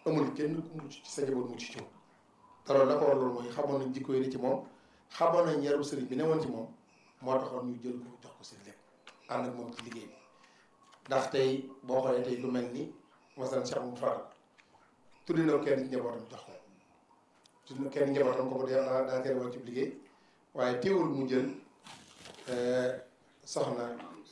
amul kenn ku mucc ci sa njaboot mucc ci moom te loolu la ko war loolu mooy xamoon nañ jikko yi ni ci moom xamoon nañ yaru sëriñ bi newoon ci moom moo taxoon ñu jël ko jox ko seen lépp ànd ak moom ci liggéey bi ndax tey boo xoolee tey lu mel ni masalan Cheikh Mouhamadou Fall tuddi na ko kenn ci njabootam jox ko tuddi na kenn njabootam ko daa daa teel woon ci liggéey waaye teewul mu jël soxna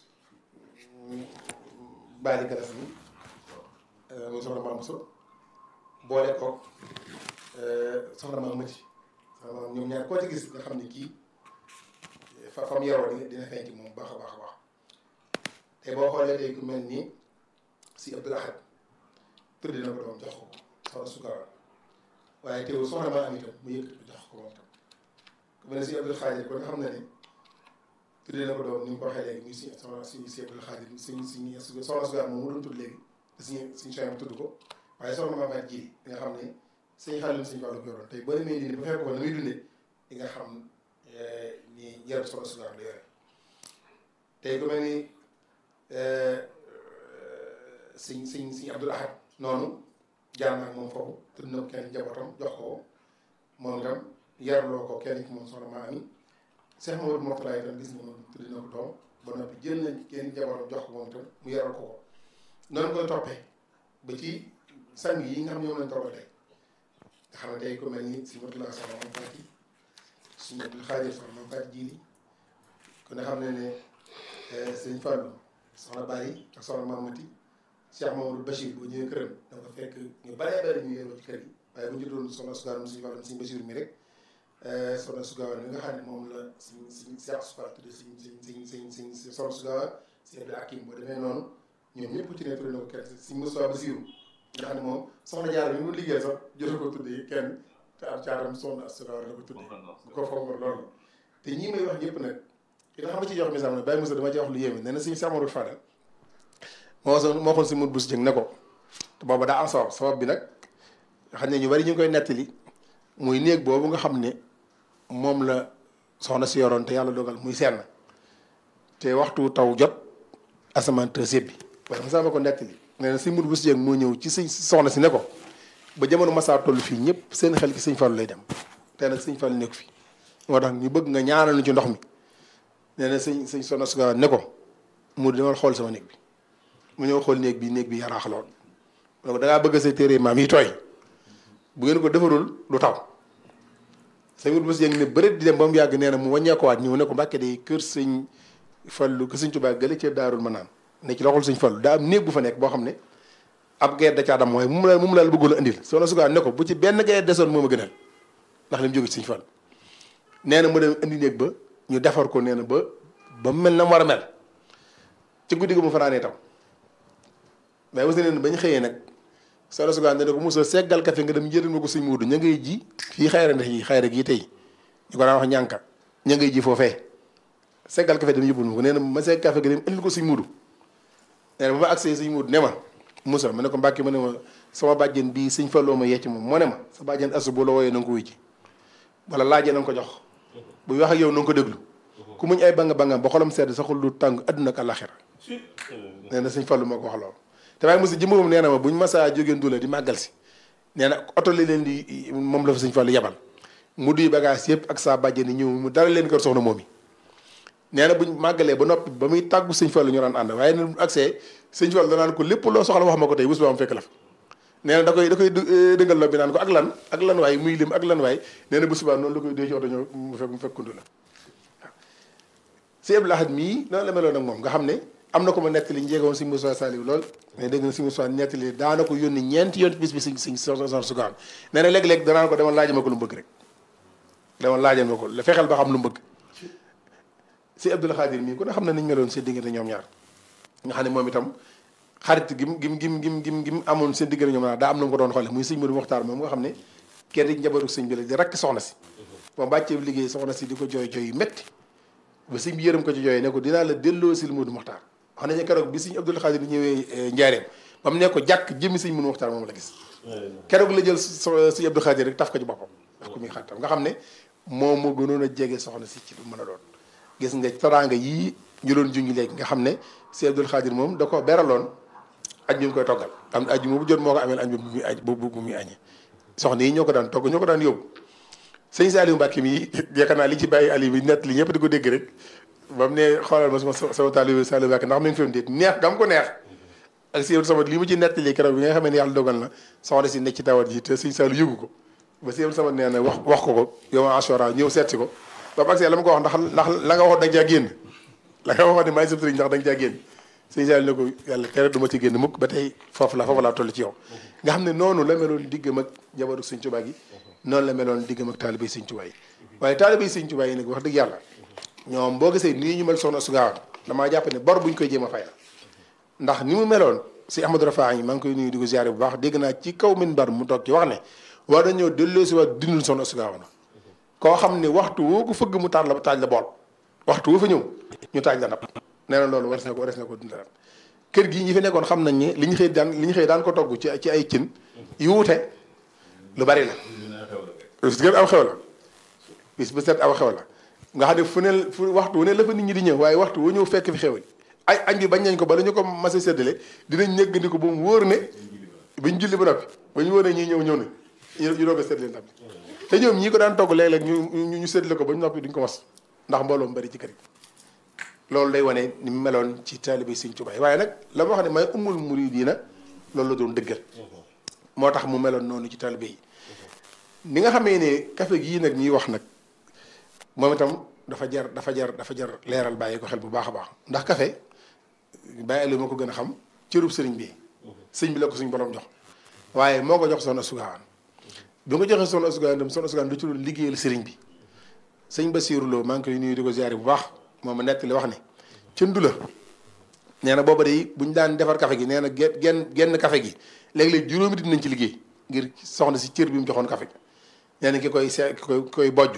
Bali Galas mi muy soxna Maam So boole ko soxna Maam Mati soxna Maam ñoom ñaar koo ci gis nga xam ne kii fa fam yaroo dina dina feeñ ci moom baax a baax a baax te boo xoolee tey ku mel ni si Abdul Ahad tuddi na ko doom jox ko soxna Sukara waaye teewul soxna maa am itam mu yëkkati ko jox ko moom tam ku mel ne si Abdul Xaadir ko nga xam ne ne tuddee na ko doom ni mu ko waxee léegi muy si soxna si si Abdul Xaadir suñ suñ soxna Sukara moom mu doon tudd léegi te suñu suñu soxna tudd ko waaye soxna maa fay ji nga xam ne suñu xaalis suñu wàllu ko yoroon tey boo demee nii ba fekk ko na muy dundee di nga xam ni yarab soxna Sukara la yore tey ku mel ni suñ suñ suñ Abdul Ahad noonu jaar naa moom foofu tudd na ko kenn njabootam jox ko moom itam yarloo ko kenn ci moom soxna maa ami Cheikh Mamadou Mourtala itam gis nga moom tudd na ko doom ba noppi jël nañ kenn njabootam jox ko moom itam mu yaral ko ko noonu koy toppee ba ci sang yi nga xam ne ñoom lañ toogal tey nga xam ne tey ku mel ni si Mourtala soxna moom Fati suñu Abdul Xaadir soxna moom Fati jiili kon nga xam ne ne sëñ Fallou soxna Bari ak soxna Mamati Cheikh Mamadou Bachir boo ñëwee këram da nga fekk ñu baree bari ñu yeroo ci kër yi waaye bu ñu doon soxna Sugaar suñu Fallou suñu Bachir mi rek soxna Sugaar mi nga xam ne moom la suñ suñ Cheikh Sugaar tudde suñ suñ suñ suñ suñ soxna Sugaar si Abdou Hakim boo demee noonu ñoom ñëpp ci ne tudde na ko kenn suñ Moussa Basiru nga xam ne moom soxna Jaara mi mu liggéey sax jotu ko tuddee kenn te am caatam soxna Sugaar la ko tuddee bu ko fonk loolu te ñii may wax ñëpp nag ki nga xam ne ci jox misaal ne Baye Moussa dama ci wax lu yéeme nee na suñu Samadou Fadal moo so moo xoon si mut bu si jëng ne ko te booba daa am sabab sabab bi nag xam ne ñu bari ñu ngi koy nettali muy néeg boobu nga xam ne moom la soxna si yoroon te yàlla dogal muy senn te waxtu taw jot asamaan te sébbi waaye ma sama ko nettali nee na si mut bu si jëng moo ñëw ci sëñ soxna si ne ko ba jamono masaa toll fii ñëpp seen xel ci sëñ Fallu lay dem te nag sëñ Fallu nekku fi moo tax ñu bëgg nga ñaanal ñu ci ndox mi nee na sëñ sëñ soxna su ne ko mu demal xool sama néeg bi mu ñëw xool néeg bi néeg bi yaraax lool mu ne ko da ngaa bëgg sa téere maam yi tooy bu ngeen ko defarul du taw sëñ wut bés yëngi ne bëreet di dem ba mu yàgg nee na mu wàññeekuwaat ñëw ne ko mbàkke day kër sëñ fallu kër sëñ Tuubaa gële ca daarul ma naan ne ci loxol sëñ fallu daa am néeg bu fa nekk boo xam ne ab geer da caa dam mooy mu la mu la bëggul a indil soxna su ne ko bu ci benn geer desoon moo ma gënal ndax li mu jóge ci sëñ fallu nee na mu dem indi néeg ba ñu defar ko nee na ba ba mu mel na mu war a mel ci guddi gi mu fanaanee taw mais mos na leen bañ xëyee nag soxna su ne ko mosoo seggal kafe nga dem njëriñ ma ko suñ muudu ña ngay ji fii xayra ndex yi xayra gii tey ñu ko daan wax ñànka ña ngay ji foofee seggal kafe dem yóbbul ma ko nee na ma segg kafe gi dem indil ko suñ muudu nee na ba ma agsee suñ muudu ne ma Moussa ma ne ko mbàkki ma ne ma sama bàjjen bii suñ falloo ma yecc moom moo ne ma sa bàjjen asu bu la wooyee na nga ko wuy ji wala laajee na nga ko jox buy wax ak yow na nga ko déglu ku muñ ay banga bangam ba xolam sedd saxul lu tàng adduna ak àllaxira nee na suñ fallu moo ko wax loolu te waaye Moussa jëmmam nee na ma buñ masaa jógeen dula di màggal si nee na oto li leen di moom la fa suñ fallu yebal mu duy bagage yëpp ak saa bàjjen yi ñëw mu dara leen kër soxna moom yi nee na buñ màggalee ba noppi ba muy tàggu sëñ fallu ñu daan ànd waaye ne accès sëñ fallu danaan ko lépp loo soxla wax ma ko tey bés ba am fekk la fa nee na da koy da koy dëngal lo bi naan ko ak lan ak lan waay muy lim ak lan waay nee na bu subaa noonu la koy dee ci oto ñëw mu fekk mu fekkundu la waaw si Abdou Lahad mii noonu la meloon ak moom nga xam ne am na ko ma nettali njeegoon si Moussa Saliou lool mais dégg na si Moussa nettali daana ko yónni ñeenti yoon bis bi si si soxna sugaan nee na léeg-léeg danaan ko demal laajal ma ko lu mu bëgg rek demal laajal ma ko la fexeel ba xam lu mu bëgg si Abdou Khadir mii ku ne xam ne niñ meloon seen diggante ñoom ñaar nga xam ne moom itam xarit gim gim gim gim gim gim amoon seen diggante ñoom ñaar daa am na mu ko doon xoole muy sëñ Modou Mokhtar moom nga xam ne kenn di njabootu sëñ bi la di rakk soxna si moom bàccee liggéey soxna si di ko jooy jooy yu métti ba sëñ bi yërëm ko ci jooy ne ko dinaa la delloo si Modou Mokhtar wax nañu keroog bi sëñ Abdou Khadir ñëwee njaareem ba mu ne ko jàkk jëmmi sëñ Modou Mokhtar moom la gis keroog la jël sëñ Abdou Khadir rek taf ko ci boppam daf ko muy xaritam nga xam ne moom moo gënoon a jege soxna si ci lu mën a doon gis nga teraanga yii ñu doon jungi léegi nga xam ne sëñ Abdou Khadir moom da ko beraloon añ bi mu koy toggal am añ bu jot moo ko ameel añ bi bu muy añ bu bu muy añee soxna yi ñoo ko daan togg ñoo ko daan yóbbu sëñ Saliou Mbacke mi yaakaar naa li ci bàyyi ali bi nett li ñëpp di ko dégg rek ba mu ne xoolal ma sama sama taalibe Saliou Mbacke ndax mi ngi fi mu déet neex gam ko neex ak si sama li mu ci nett li keroog bi nga xam ne yàlla dogal na soxna si nekk ci tawat ji te sëñ Saliou yëgu ko ba si sama nee na wax wax ko ko yow ma assurance ñëw seet si ko ba mu agsee la ma ko wax ndax ndax la nga waxoon da nga caa génn la nga waxoon ne maay sëb sëriñ ndax da nga caa génn sëñ Saliou ne ko yàlla tere du ma ci génn mukk ba tey foofu la foofu laa toll ci yow nga xam ne noonu la meloon diggam ak njabootu sëñ Tuubaa gi noonu la meloon diggam ak taalibe sëñ Tuubaa yi waaye taalibe sëñ Tuubaa yi nag wax dëgg yàlla ñoom boo gisee nii ñu mel soxna su gaawan damaa jàpp ne bor buñ koy jéem a fay la ndax ni mu meloon si Ahmadou Rafa yi maa ngi koy nuyu di ko ziare bu baax dégg naa ci kaw minbar mu toog ci wax ne war nañoo delloo si waat dindul soxna su gaawan koo xam ne waxtu woo ko fëgg mu taaj la taaj la bool waxtu woo fa ñëw ñu taaj la napp nee na loolu war na ko war na ko dundalaat kër gii ñi fi nekkoon xam nañ ne li ñu xëy daan li ñu xëy daan ko togg ci ci ay cin yu wuute lu bari la bis gën aw xew la bis bu set aw xew la nga xam ne fu ne fu waxtu wu ne la fa nit ñi di ñëw waaye waxtu wu ñëw fekk fi xew ay añ bi bañ nañ ko ba la ñu ko mas a séddale dinañ ñëggandi ko ba mu wóor ne bañ julli ba noppi ba ñu wóor ne ñii ñëw ñëw na ñu doog a séddale ndam te ñoom ñii ko daan togg léeg-léeg ñu ñu séddale ko ba ñu noppi duñ ko mas ndax mbooloo mu bari ci kër gi loolu day wane ni mu meloon ci taalibe Sëñ Tuubaa waaye nag la ma wax ne may umul muridiina loolu la doon dëggal moo tax mu meloon noonu ci taalibe yi ni nga xamee ne café gii nag ñuy wax nag moom itam dafa jar dafa jar dafa jar leeral bàyyi ko xel bu baax a baax ndax café bàyyi lu ma ko gën a xam cërub sëriñ bi sëñ bi la ko suñ borom jox waaye moo ko jox soxna Sugawaan bi nga joxee soxna Sugawaan itam soxna Sugawaan du ci doon liggéeyal sëriñ bi sëñ Basiiru Lo maa ngi koy nuyu di ko ziare bu baax moom nett li wax ne ca Ndula nee na booba de bu ñu daan defar café gi nee na genn genn genn café gi léeg-léeg juróomi dit nañ ci liggéey ngir soxna si cër bi mu joxoon café gi nee na ki koy see ki koy ki koy bojj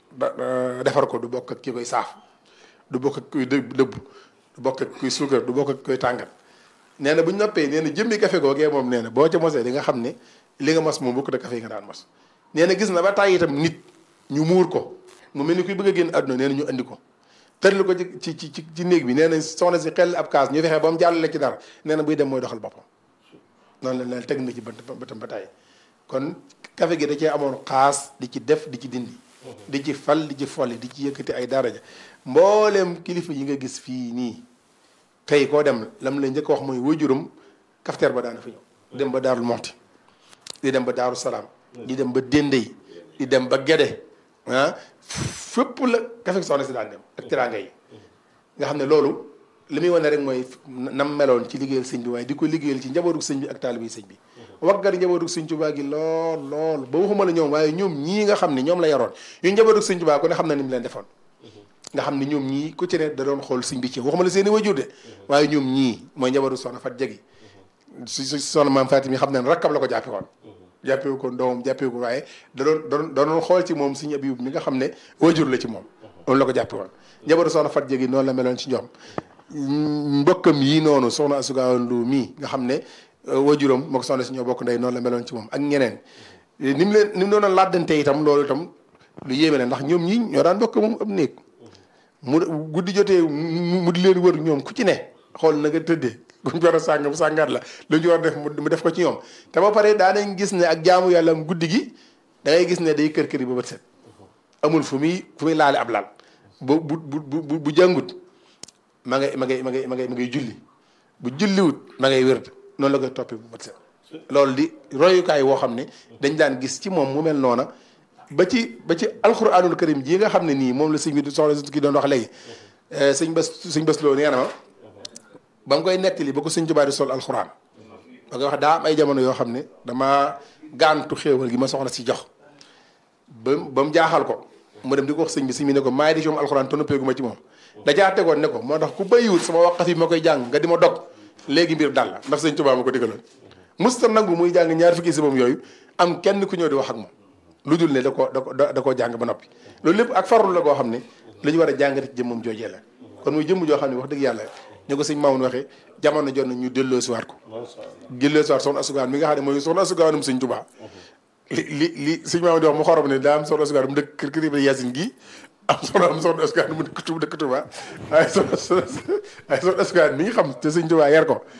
defar ko du bokk ak ki koy saaf du bokk ak kuy dëbb dëbb du bokk ak kuy suukar du bokk ak kuy tàngat nee na bu ñu noppee nee na jëmmi café googee moom nee na boo ca mosee di nga xam ne li nga mos moom bokk da café yi nga daan mos nee na gis na ba tàyyi itam nit ñu muur ko mu mel ni kuy bëgg a génn àdduna nee na ñu andi ko tërlu ko ci ci ci ci néeg bi nee na soxna si xel ab kaas ñu fexe ba mu jàllale ci dara nee na buy dem mooy doxal boppam noonu la leen teg na ci bëtam ba tàyyi kon café gi da cee amoon xaas di ci def di ci dindi di ci fal di ci folli di ci yëkkati ay daraja mbooleem kilifa yi nga gis fii nii tey koo dem lam la njëkk wax mooy wajuram kafteer ba daana fa ñëw dem ba daarul moxti di dem ba daaru salaam di dem ba déndey di dem ba gede ah fépp la kafe soxna si daan dem ak teraanga yi nga xam ne loolu li muy wane rek mooy nam meloon ci liggéeyal sëñ bi waaye di ko liggéeyal ci njabootu sëñ bi ak taalibe sëñ bi waggar njabootu sëñ Tuubaa gi lool lool ba waxuma la ñoom waaye ñoom ñii nga xam ne ñoom la yaroon ñu njabootu sëñ Tuubaa ku ne xam na ni mu leen defoon nga xam ne ñoom ñii ku ci ne da doon xool sëñ bi ci waxuma la seen i wajur de waaye ñoom ñii mooy njabootu soxna Fat Jegi si si soxna maam Fatim yi xam ne rakkab la ko jàppe woon jàppewu ko doomam jàppewu ko waaye da doon doon da doon xool ci moom suñu Abibu mi nga xam ne wajur la ci moom moom la ko jàppe woon njabootu soxna Fat Jegi noonu la meloon ci ñoom mbokkam yii noonu soxna Asugaawan Lu mii nga xam ne wajuram moo ko soxna si ñoo bokk ndey noonu la meloon ci moom ak ñeneen ni mu leen ni mu doon laddante itam loolu itam lu yéeme la ndax ñoom ñii ñoo daan bokk moom ab néeg mu guddi jotee mu di leen wër ñoom ku ci ne xool na nga tëddee buñ war a sàng bu sàngaat la lu ñu war a def mu def ko ci ñoom te ba pare daanañ gis ne ak jaamu yàlla am guddi gi da ngay gis ne day kër kër yi ba bët set amul fu muy fu muy laale ab laal bu bu bu bu jàngut ma ngay ma ngay ma ngay ma ngay ma ngay julli bu julliwut ma ngay wérd noonu la koy toppi bu bët set loolu di royukaay woo xam ne dañ daan gis ci moom mu mel noona ba ci ba ci alxuraanul karim ji nga xam ne nii moom la sëñ bi soxla ki doon wax léegi sëñ bés sëñ bés loo nee na ma ba mu koy nettali ba ko sëñ Tuubaa di sol alxuraan ba nga wax daa am ay jamono yoo xam ne dama gaantu xéewal gi ma soxla si jox ba ba mu jaaxal ko mu dem di ko wax sëñ bi sëñ bi ne ko maay di ci moom alxuraan te noppeegu ma ci moom dajaa tegoon ne ko moo tax ku bayiwut sama waqaf yi ma koy jàng nga di ma dog léegi mbir dal la ndax sëñ Tuubaa ma ko digaloon musta nangu muy jàng ñaar fukki si moom yooyu am kenn ku ñëw di wax ak moom lu dul ne da koo da ko da koo jàng ba noppi loolu lépp ak farlu la koo xam ne lu ñu war a jàngati ci jëmmam joojee la kon muy jëmm joo xam ne wax dëgg yàlla ñu ko sëñ Mamoun waxee jamono jot na ñu delloo si waat ko delloo si waat soxna asugaan mi nga xam ne mooy soxna asugaanum sëñ Tuubaa li li li sëñ Mamoun di wax mu xorom ne daa am soxna asugaan mu dëkk kër kër Ibra Yaasin gi am soxna am soxna asugaan mu dëkk Tuubaa dëkk Tuubaa waaye soxna waaye soxna asugaan mi nga xam te sëñ Tuubaa yar ko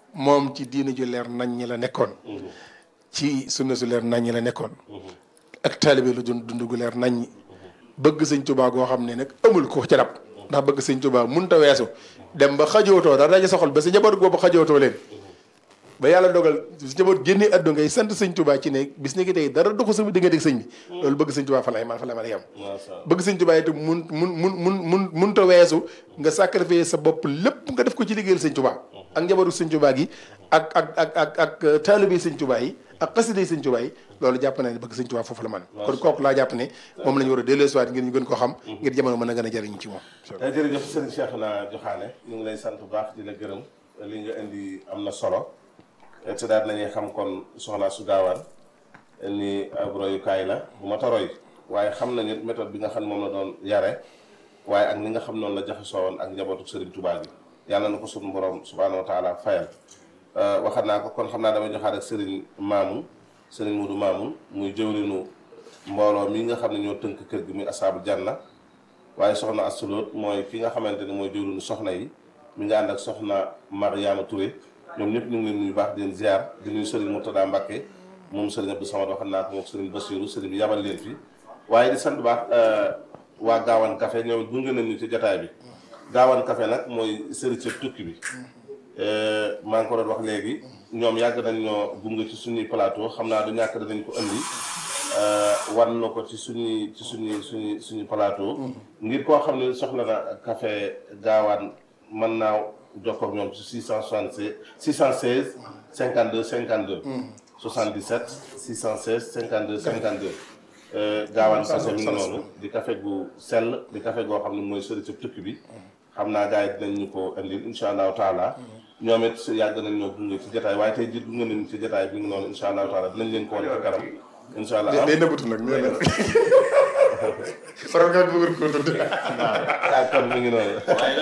moom ci diina ju leer nañ ñi la nekkoon ci sunna su leer nañ ñi la nekkoon ak taalibe lu dund dund gu leer nañ ñi bëgg sëñ Tuubaa goo xam ne nag amul ko ci rab ndax bëgg sëñ Tuubaa mënut a weesu dem ba xajootoo dara daje soxol ba sa njaboot boobu xajootoo leen ba yàlla dogal sa njaboot génnee àdduna ngay sant sëñ Tuubaa ci ne bis ni ki tey dara doxu sama diggante ak sëñ bi loolu bëgg sëñ Tuubaa fa lay man fa la man a yem bëgg sëñ Tuubaa itam mun mun mun mun mun mënut a weesu nga sacrifier sa bopp lépp nga def ko ci liggéeyal sëñ Tuubaa ak njabootu sëñ Tuubaa gi ak ak ak ak ak taalibe sëñ Tuubaa yi ak xasida sëñ Tuubaa yi loolu jàpp na ne bëgg sëñ Tuubaa foofu la man kon kooku laa jàpp ne moom la ñu war a delloosiwaat ngir ñu gën ko xam ngir jamono mën a gën a jëriñu ci moom jërëjëf sëriñ Cheikhouna Joxaane ñu ngi lay sant bu baax di la gërëm li nga indi am na solo te daal nañuy xam kon soxna su gaawaan ni ab royukaay la bu ma ta roy waaye xam nañu méthode bi nga xam ne moom la doon yare waaye ak ni nga xam noonu la jaxasoo woon ak njabootu sëriñ Tuubaa gi yàlla na ko suñu borom subhaanahu wa taala fayal waxat naa ko kon xam naa damay joxaat ak sëriñ maamu sëriñ Mudu maamu muy jëwrinu mbooloo mi nga xam ne ñoo tënk kër gi muy asaabu janna waaye soxna Assulóot mooy ki nga xamante ne mooy jëwrinu soxna yi mi nga ànd ak soxna Mariama Touré ñoom ñëpp ñu ngi leen nuyu baax di leen ziar di nuyu sëriñ Murtada Mbàkke moom sëriñ Abdou Samad waxat naa ko moom sëriñ Basiru sëriñ bi yabal leen fi waaye di sant baax waa Gaawaan Café ñoom it gunge nañu ci jotaay bi Gaawaan Café nag mooy sëriñ ca tukki bi maa ngi ko doon wax léegi ñoom yàgg nañ ñoo gunge ci suñuy plateau xam naa du ñàkk danañ ko andi wan na ko ci suñuy ci suñuy suñuy suñu plateau ngir koo xam ne soxla na café gaawaan mën naa jokkoo ak ñoom ci 676 616 52 52 77 616 52 52 gaawaan café mi ngi noonu di café gu sell di café goo xam ne mooy sori ci tukki bi xam naa gars yi dinañ ñu ko indil incha allahu taala ñoom it yàgg nañ ñoo gunge ci jotaay waaye tey jii gunge nañ ci jotaay bi ngi noonu incha allahu taala dinañ leen ko wan ci kanam incha allah day nëbbatu nag nee na faral nga bëgg ko tudd waaw kon mi ngi noonu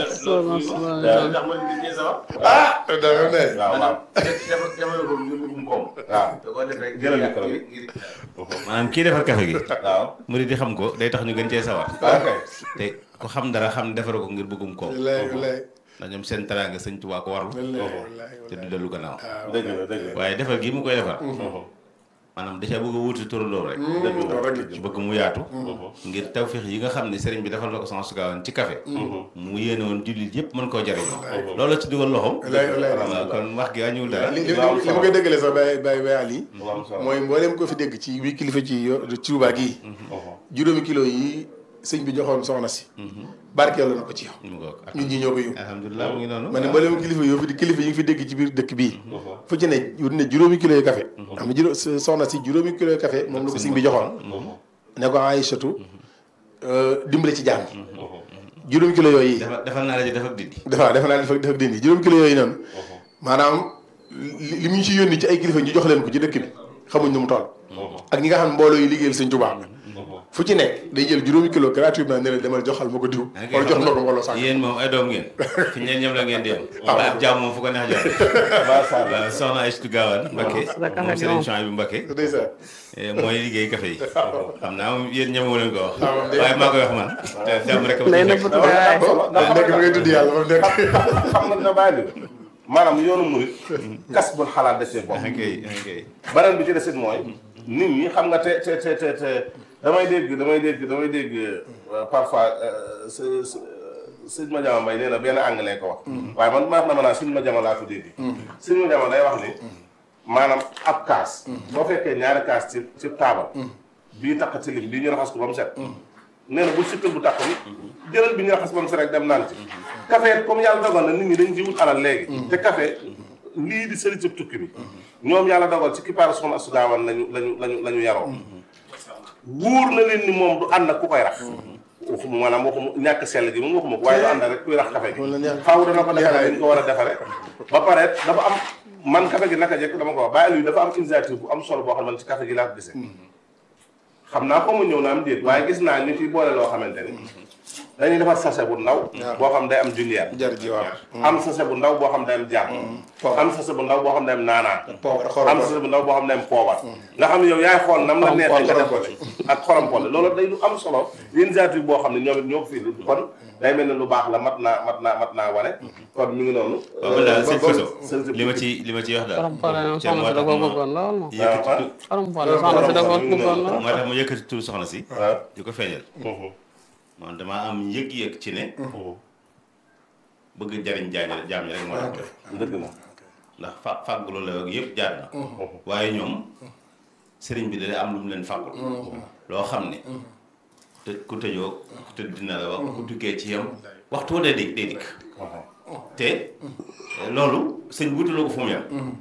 ndax man nit ñi sama. ah dafa ne waaw waaw dafa jamono boobu ñu ngi koom. waaw da koo def rek. jëlal micro bi. ngir maanaam kii defar café gi waaw murid yi xam ko day tax ñu gën cee sawar ok te ku xam dara xam defar ko ngir bëggum koom wallaay wallaay ndax ñoom seen teraanga sëñ Tuubaa ko warlu wallaay wallaay te du dellu gannaaw dëgg la dëgg la waaye defar gi mu koy defar maanaam da cee bëgg a wuti turandoo rek loolu rek la bëgg mu yaatu ngir tawféex yi nga xam ne sëriñ bi defal na ko Soxna su Gaawaan ci café mu yéene woon jullit yëpp mën koo jariñoo loolu ci dugal loxoom wallaay wallaay waaw kon wax gi wàññiwul dara li li li ma koy déggalee sax bay bay bayal yi lu am solo mooy mboolem ko fi dégg ci wi kilifa ci yo- ci Tuubaa gii juróomi kilo yi sëñ bi joxoon soxna si barkeelu na ko ci yow mu ngoog ñun ñi ñoo ko yóbbu alhamdulilah mu ngi noonu ma ne mboolem kilifa yoo fi kilifa yi ngi fi dégg ci biir dëkk bii fu ci ne wut ne juróomi kilo yu café xam ne juróom soxna si juróomi kilo yu café moom la ko sëñ bi joxoon ne ko Aïchatu dimbale ci jàng juróomi kilo yooyu defal defal naa la ji def ak dindi dafa defe naa dafa dafa dindi juróomi kilo yooyu noonu maanaam li li mu ñu ci yónni ci ay kilifa ñu jox leen ko ci dëkk bi xamuñ nu mu toll ak ñi nga xam ne mbooloo yi liggéeyal sëñ Tuubaa fu ci nekk day jël juróomi kilo gratuitement ne la demal joxal ma ko diw wala jox ma ko mbooloo sànq yéen moom ay doom ngeen fi ñeen ñoom la ngeen di yem waaye ab jaam moom fu ko neex jox macha allah waaw soxna Aïssatou Gawane Mbacké moom Serigne Chouaïbou Mbacké ndeysaan eh, mooy liggéey café yi xam naa moom yéen ñemewu leen ko wax Ah, moom de- waaye maa koy wax man te jàmm rek a ma Day ci nekk. nëbbatu dara day nekk mu ngay tudd yàlla moom nekk xam nga dina bàyyi maanaam yoonu murit kas bul xalaat desee bopp ah kay ah kay beneen bi ci desit mooy nit ñi xam nga te te te te te damay dégg damay dégg damay dégg euh, parfois euh, s s sëñ ma jama mbay nee na benn anglais ko wax waaye man ma wax na ma naa suñ ma jama laa ko dégg suñ ma jama day wax ni maanaam ab kaas boo fekkee ñaari kaas ci ci taabal bii takk tilim bii ñu raxas ko ba mu set nee na bu sikkal bu takk bi jëlal bi ñu raxas ba mu set rek dem naan ci café comme yàlla dogal na nit ñi dañ ci wut alal léegi te café lii di sëri ci tukki bi ñoom yàlla dogal ci kipaaru soxna Astou Gawane lañu lañu lañu la ñu yaroo wóor na leen ni moom du ànd ak ku koy rax waxuma maanaam waxuma ñàkk sell gi moom waxuma ko waaye du ànd ak rek kuy rax café gi Wala neex- faaw dana ko defare dañ ko war a defare ba pare dafa am man café gi naka jekk dama ko wax bàyyi luy dafa am initiative bu am solo boo xam ne man ci café gi laa ko gisee xam naa ko mu ñëw na am déet waaye gis naa ñu fi boole loo xamante ni dañuy defar sachet bu ndaw boo xam day am junjeer jar ji waaw am sachet bu ndaw boo xam day am jàpp am sachet bu ndaw boo xam day am naanaan poobar am xorom sachet bu ndaw boo xam day am poobar nga xam ne yow yaay xool nam la neexee nga def ko ak xorom pole loolu day lu am solo initiative boo xam ne ñoom it ñoo ko fi kon day mel ne lu baax la mat naa mat naa mat naa wane kon mi ngi noonu waaw man daal sëñ Faso sëñ li ma ci li ma ci wax daal borom pare moom te moo soxna si da tax koo ma bëggoon lool moom yëkkati tu- borom pare soxna si da koo bëggoon lool moo tax ma yëkkati tur soxna si waaw di ko feeñal moom damaa am yëg-yëg ci ne bëgg jariñ jaay jaam ñi rek moo tax def dëgg la ndax fa fàggulu la ak yëpp jaar na waaye ñoom sëriñ bi da am lu mu leen fàggul loo xam ne te ku tëjoo ku tëdd dina la wax ku tukkee ci yam waxtu wa day dikk day dikk te loolu sëñ wutaloo ko fu mu yam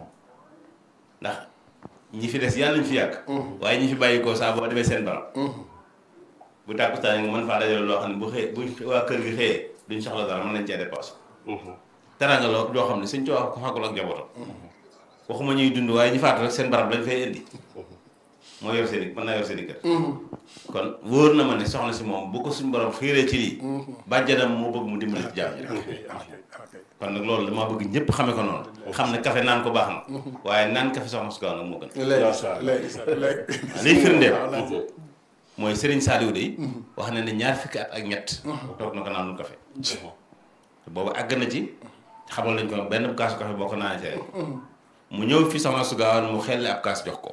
ndax ñi fi des yàlla nañ fi yàgg waaye ñi fi bàyyi ko saa boo demee seen barab bu tàkkustaan nga mën faa dajale loo xam ne bu xëyee bu waa kër gi xëyee duñ soxla dara mën nañ cee dépassé teraanga loo loo xam ne suñ coo ko fàggul ak njabootam waxuma ñuy dund waaye ñu faatu rek seen barab lañ fay indi moo yor seen i mën naa yor seen i kër kon wóor na ma ne soxna si moom bu ko suñ borom xiiree ci lii bàjjanam moo bëgg mu dimbali ci jaam ñi rek kon nag loolu damaa bëgg ñëpp xame ko noonu xam ne café naan ko baax na waaye naan café soxna su gaaw nag moo gën léegi léegi léegi liy firndeel mooy Serigne Saliou de wax na ne ñaar fukki at ak ñett toog na ko naanul café te boobu àgg na ci xamal nañ ko benn kaasu café boo ko naanee ci rek mu ñëw fi soxna su gaawaan mu xelli ab kaas jox ko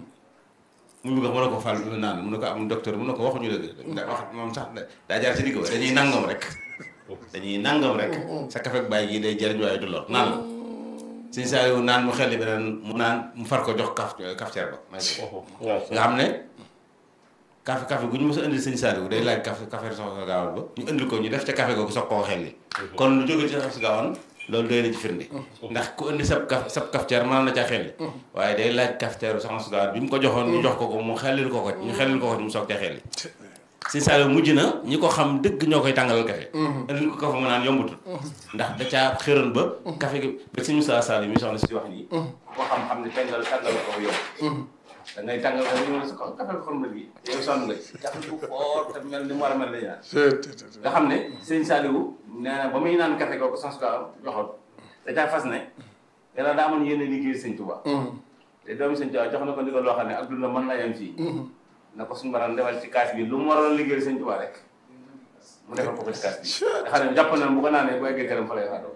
mu bëgg mu ne ko fal mu naan mu ne ko am docteur mu ne ko waxuñu dëgg ndax wax moom sax daa jaar ci digg ba dañuy nangam rek dañuy nangam rek sa café ak bàyyi gi day jëriñ waaye du lor naan la Serigne Saliou naan mu xelli beneen mu naan mu far ko jox kaf cafetière ba may ko nga xam ne café café gu ñu mos a indil sëñ Saliou day laaj café café soxna gaawal ba ñu indil ko ñu def ca café googu soog koo xelli kon lu jóge ci soxna gaawal loolu doy na ci firnde ndax ku indi sab kaf sab cafetière mën na caa xelli waaye day laaj cafetière soxna su gaawal bi mu ko joxoon ñu jox ko ko mu xellil ko ko ñu xellil ko ko mu soog ca xelli sëñ Saliou mujj na ñi ko xam dëgg ñoo koy tàngalal café indil ko kafe mu naan yombutul ndax da caa xëran ba café gi ba sëñ Moussa Sall mi soxna si wax nii ko xam xam ne tàngal tàngal ko yomb da ngay tàngal ko ñu sa café ko xormal gi yow sonn nga café bu fort te mel ni mu war a mel la ñaan nga xam ne sëñ Saliou nee na ba muy naan café kooku sans ka joxoon da caa fas ne yàlla daa amoon yéen a liggéey sëñ Touba te doomu sëñ Touba jox na ko ndigal loo xam ne ak dund mën na yem fii na ko suñu baram defal ci kaas bi lu mu waroon liggéey sëñ Touba rek mu defal ko ko ci kaas bi nga xam ne jàpp na bu ko naanee bu eggee këram fa lay faatoo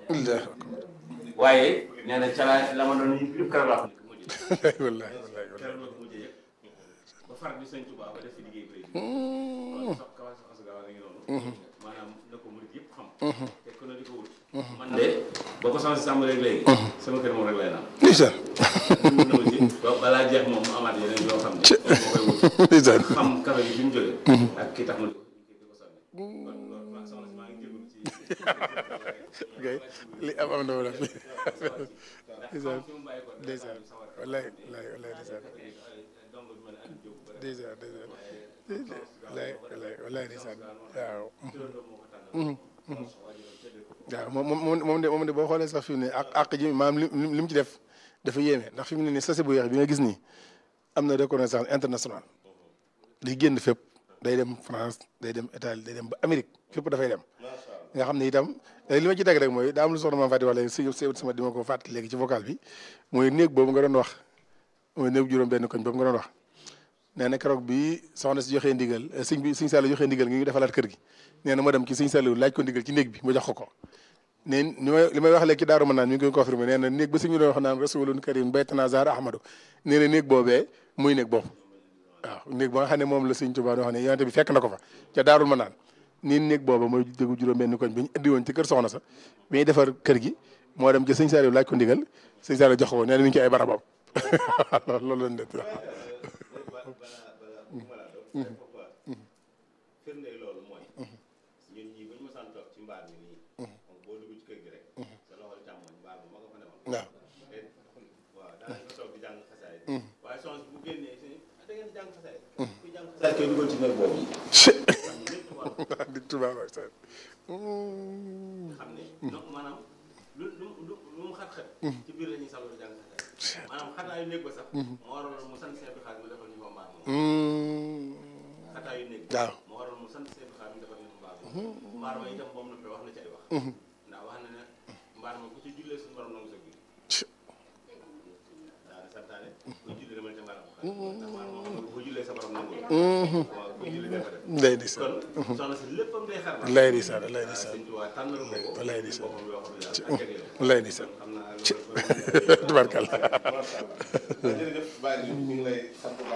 waaye nee na ca la la ma doon yëpp këram laa ko njëkk mujj wallahi keroog la ko mujjee yëg ba far bi sëñ Touba ba def fi liggéey bi kon sox kawa soxna gaaw a ngi noonu maanaam na ko murid yëpp xam te ku ne di ko wut man de boo ko soxna si sàmm rek léegi sama kër moom rek lay naan ndeysaan mun na ma ci ba- balaa jeex moom mu amaat yeneen yoo xam ne moo koy wut ndeysaan xam café bi fi mu jógee ak ki tax ma di ko di ko sànni kon loolu maa soxna si maa ngi jégalu ci kay li am am na wala ndax xam fi mu bàyyi ko ndeysaan wallahi wallahi wallahi ndeysaan donc bi ma ne Aliou Diop ba ndeysaan ndeysaan wallahi wallahi wallahi ndeysaan waaw waaw moom moom moom de moom de boo xoolee sax fi mu ne ak àq ji maanaam li li mu ci def dafa yéeme ndax fi mu ne nii sase bu yeex bi nga gis nii am na reconnaissance internationale day génn fépp day dem France day dem Italie day dem ba Amérique fépp dafay dem nga xam ne itam li ma ci teg rek mooy daa am lu soxna maam Fati wax léegi si si sama di ma ko fàttali léegi ci vocal bi mooy néeg boobu nga doon wax mooy néeg juróom benn koñ boobu nga doon wax nee na keroog bi soxna si joxee ndigal sëñ bi sëñ Saliou joxee ndigal ngi ñu defalaat kër gi nee na ma dem ci sëñ Saliou laaj ko ndigal ci néeg bi mu jox ko ko ne li may li may wax léegi ci daaru mën naan mi ngi koy confirmé nee na néeg ba suñu doon wax naan rasulun karim baytana zar ahmadou nee na néeg boobee muy néeg boobu waaw néeg ba nga xam ne moom la sëñ Tuubaa wax ne yonente bi fekk na ko fa ca daarul mën naan nii néeg booba mooy déggu juróom benn koñ bi ñu indi woon ci kër soxna sa bi ñuy defar kër gi moo dem ci sëñ Saliou laaj ko ndigal sëñ Saliou jox ko nee na mi ngi ci ay barabam loolu loolu lañ def firnde loolu mooy ñun ñii ba ñu mosaan toog ci mbaar mi nii moom boo dugg ci kër gi rek sa loxol càmmoñ mbaar mi ma nga fa newoon waaw te waaw daanaka toog di jàng xasaay waaye soxna si bu génnee si da ngeen di jàng xasaay ku jàng xasaay koy dugal ci néeg boobu di tubaab ak sa xam ne donc maanaam lu lu lu lu mu xat-xat ci biir la ñuy salo di jàng xasaay maanaam xataayu néeg ba sax moo waroon mu sant seen bi xaar mu defal ñu ko mbaar moom xataayu néeg bi waaw moo waroon mu sant seen bi xaar mu defal ñu ko mbaar moom mbaar ma itam moom na wax na ci ay wax ndax wax na ne mbaar ma ku ci jullee suñu borom nangu sa julli daana santaane ku julli demal ca mbaar ma ndax mbaar moo xam ne bu ko jullee sa borom nangu waaw muy julli nga ko def ndey di sa kon soxna si léppam day xar baax lay di sa lay di sa Sëñ Tuubaa tànnal ko ko lay di sa boppam yoo xam ne daal ak jagleel lay di sa xam naa loolu tubarkalla jërëjëf Baye ñu ngi lay sant